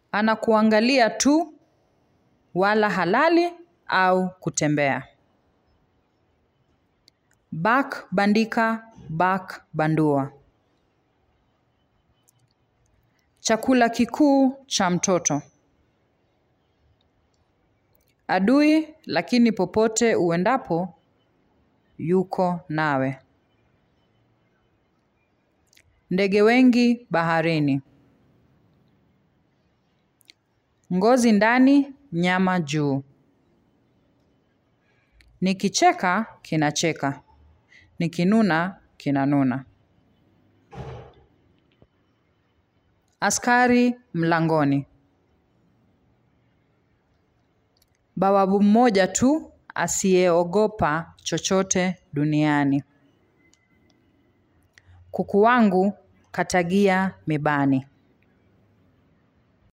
Anakuangalia tu wala halali au kutembea. Bak bandika, bak bandua. Chakula kikuu cha mtoto. Adui lakini popote uendapo yuko nawe. Ndege wengi baharini. Ngozi ndani, nyama juu. Nikicheka kinacheka. Nikinuna kinanuna. Askari mlangoni. Bawabu mmoja tu asiyeogopa chochote duniani. Kuku wangu katagia mibani.